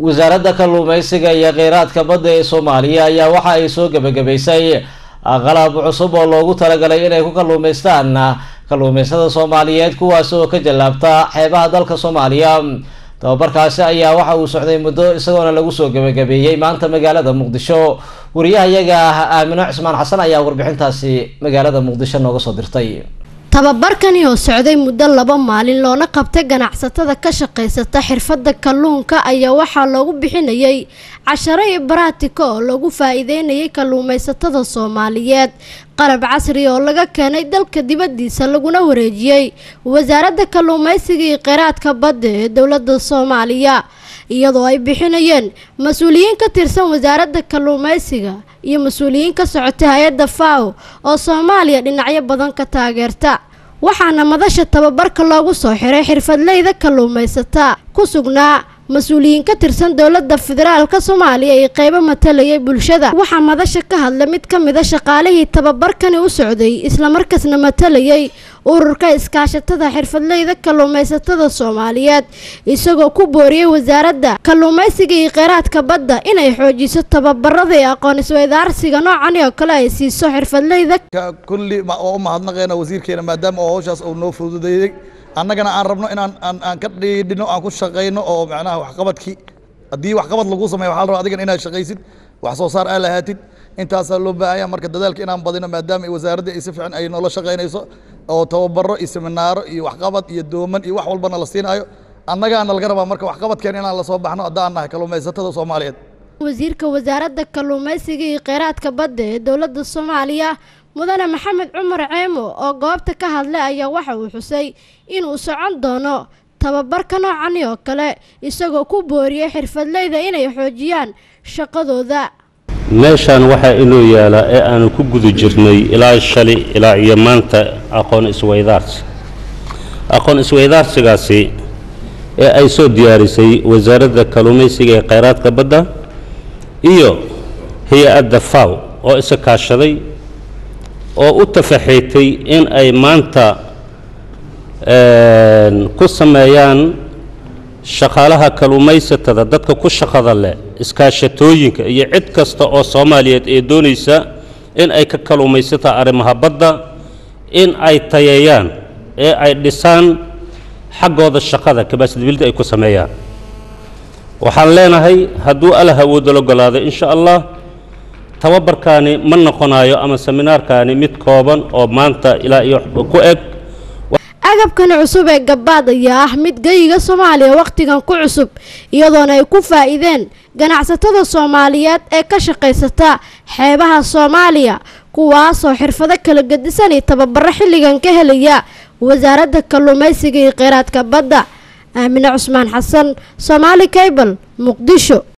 wasaaradda kalluumeysiga iyo kheyraadka badda ee soomaaliya ayaa waxa ay soo gebagabaysay qalab cusub oo loogu talagalay inay ku kalluumeystaan kalluumeystada soomaaliyeed kuwaas oo ka jallaabta xeebaha dalka soomaaliya tababarkaasi ayaa waxa uu socday muddo isagoona lagu soo gebagabeeyey maanta magaalada muqdisho wariyahayaga ah aamino cismaan xasan ayaa warbixintaasi magaalada muqdisho nooga soo dirtay tababarkani oo socday muddo laba maalin loona qabtay ganacsatada ka shaqaysata xirfadda kalluunka ayaa waxaa loogu bixinayay casharo iyo baraatiko oo lagu faa-iideynayay kalluumaysatada soomaaliyeed qalab casri oo laga keenay dalka dibaddiisa laguna wareejiyey wasaaradda kalluumaysiga iyo kheyraadka badda ee dowladda soomaaliya iyadoo ay bixinayeen mas-uuliyiin ka tirsan wasaaradda kalluumaysiga iyo mas-uuliyiin ka socotay hay-adda faw oo soomaaliya dhinacyo badan ka taageerta waxaana madasha tababarka loogu soo xiray xirfadleyda kalluumaysata ku sugnaa mas-uuliyiin ka tirsan dowladda federaalka soomaaliya iyo qeybo matalayay bulshada waxaa madasha ka hadla mid ka mida shaqaalihii tababarkani u socday islamarkaasna matalayay ururka iskaashatada xirfadleyda kalluumaysatada soomaaliyeed isagoo ku booriyey wasaaradda kalluumaysiga iyo kheyraadka badda inay xoojiso tababarada iyo aqoon isweydaarsiga noocani oo kale ay siiso xirfadleyda kulli oo u mahadnaqayna wasiirkeena maadaama oo hawshaas uu noo fududeeyey annagana aan rabno inaan aan aan ka dhiidhino aan ku shaqayno oo macnaha waxqabadkii haddii waxqabad lagu sameeyo waxaa la rabaa adigan inaad shaqaysid wax soo saar aa lahaatid intaasaa loo baahanya marka dadaalka inaan badino maadaama wasaaradda ay si fiican ay noola shaqaynayso oo tababaro iyo seminaaro iyo waxqabad iyo dooman iyo wax walbana la siinaayo annagaana laga rabaa marka waxqabadkeen inaan lasoo baxno haddaan nahay kalluumaysatada soomaaliyeed wasiirka wasaaradda kalluumaysiga iyo kheyraadka badda ee dowladda soomaaliya mudane maxamed cumar ceemo oo goobta ka hadlay ayaa waxa uu xusay inuu socon doono tababarka noocani oo kale isagoo ku booriyey xirfadleyda inay xoojiyaan shaqadooda meeshaan waxaa inoo yaalaa ee aanu ku guda jirnay ilaa shali ilaa iyo maanta aqoon isweydaarsi aqoon isweydaarsigaasi ee ay soo diyaarisay wasaaradda kalluumaysiga ee kheyraadka badda iyo hay-adda faw oo isa kaashaday oo u tafaxiitay in ay maanta ku sameeyaan shaqaalaha kalluumaysatada dadka ku shaqada leh iskaashatooyinka iyo cid kasta oo soomaaliyeed ee doonaysa in ay ka kalluumaysataa arrimaha badda in ay tayeeyaan ee ay dhisaan xaggooda shaqada kabaasadibilda ay ku sameeyaan waxaan leenahay hadduu alla hawooda logolaado insha allah tababarkaani ma noqonayo ama seminaarkaani mid kooban oo maanta ilaa iyo ku eg agabkani cusub ee gabaad ayaa ah mid geyiga soomaaliya wakhtigan ku cusub iyadoona ay ku faa-iideen ganacsatada soomaaliyeed ee ka shaqaysata xeebaha soomaaliya kuwaasoo xirfado kala gedisan iyo tababaro xilligan ka helaya wasaaradda kalluumaysiga iyo kheyraadka badda aamine cusmaan xasan soomaali cable muqdisho